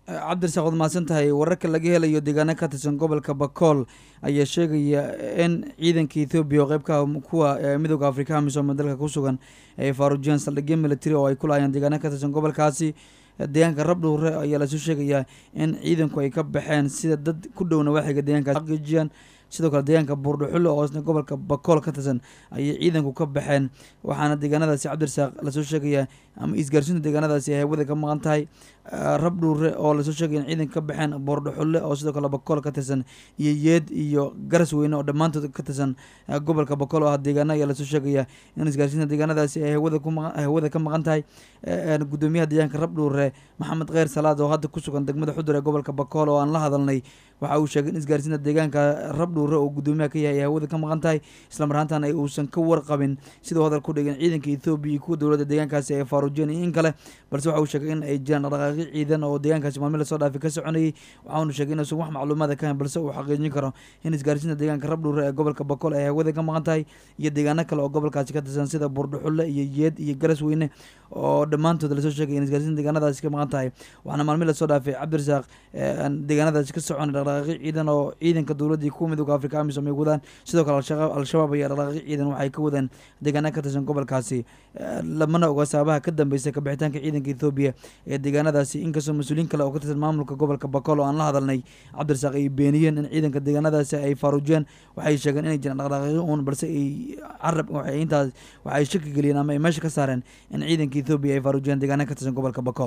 cabdirasaaq waad mahadsan tahay wararka laga helayo deegaano ka tirsan gobolka bakool ayaa sheegaya in ciidanka ethoobiya oo qeybka kuwa midooda afrika amisom dalka ku sugan ay faaruujiyeen saldhigyo military oo ay ku laayeen deegaano ka tirsan gobolkaasi deegaanka rabdhuure ayaa lasoo sheegayaa in ciidanku ay ka baxeen sida dad ku dhow nawaaxiga deegaankaas xaqiijiyaan sidoo kale deegaanka buurdhuxulle oo isna gobolka bakool ka tirsan ayay ciidanku ka baxeen waxaana deegaanadaasi cabdirasaaq lasoo sheegayaa ama isgaarsiinta deegaanadaasi ay hawada ka maqan tahay rabdhuure oo lasoo sheegaya in ciidanka ka baxeen buurdhuxulle oo sidoo kale bakool ka tirsan iyo yeed iyo garas weyne oo dhammaantood ka tirsan gobolka bakool oo ah deegaano ayaa lasoo sheegaya in isgaarsiinta deegaanadaasi ay hawada ku hawada ka maqan tahay gudoomiyaha deegaanka rabdhuure maxamed kheyr salaad oo hadda ku sugan degmada xudur ee gobolka bakool oo aan la hadalnay waxa uu sheegay in isgaarsiinta deegaanka rabdhuure oo gudoomiyaha ka yahay ay hawada ka maqan tahay islamar ahaantan ay uusan ka warqabin siduu hadal ku dhigin ciidanka ethoobiya iyo kuwa dowladda deegaankaasi ay faaruujiyeen iyo in kale balse waxa uu sheegay in ay jiraan dhaqdhaqaaqyo ciidan oo deegaankaasi maalmi lasoo dhaafay ka soconayay waxaanu sheegay inuusan wax macluumaada ka hayn balse uu xaqiijin karo in isgaarsiinta deegaanka rabdhuure ee gobolka bakool ay hawada ka maqan tahay iyo deegaano kale oo gobolkaasi ka tirsan sida buurdhuxulle iyo yeed iyo garas weyne oo dhammaantood lasoo sheegay in isgaarsiinta deegaanadaasi ka maqan tahay waxaana maalmi lasoo dhaafay cabdirasaaq deegaanadaasi ka soconay dhaqdhaqaaqyo ciidan oo ciidanka dowladda iyo kuwa midooda afrika amisom ay wadaan sidoo kale al-shabaab ayaa dhaqdhaqaaqyo ciidan waxay ka wadaan deegaana ka tirsan gobolkaasi lamana oga sababaha ka dambeysay kabixitaanka ciidanka ethoobiya ee deegaanadaasi inkastoo mas-uuliyiin kale oo ka tirsan maamulka gobolka bakool oo aan la hadalnay cabdirasaaq ay beeniyeen in ciidanka deegaanadaasi ay faaruujiyeen waxay sheegeen inay jiraan dhaqdhaqaaqyo uun balse ay carab intaas waxay shaki geliyeen ama ay meesha ka saareen in ciidanka ethoobiya ay faaruujiyeen deegaana ka tirsan gobolka bakool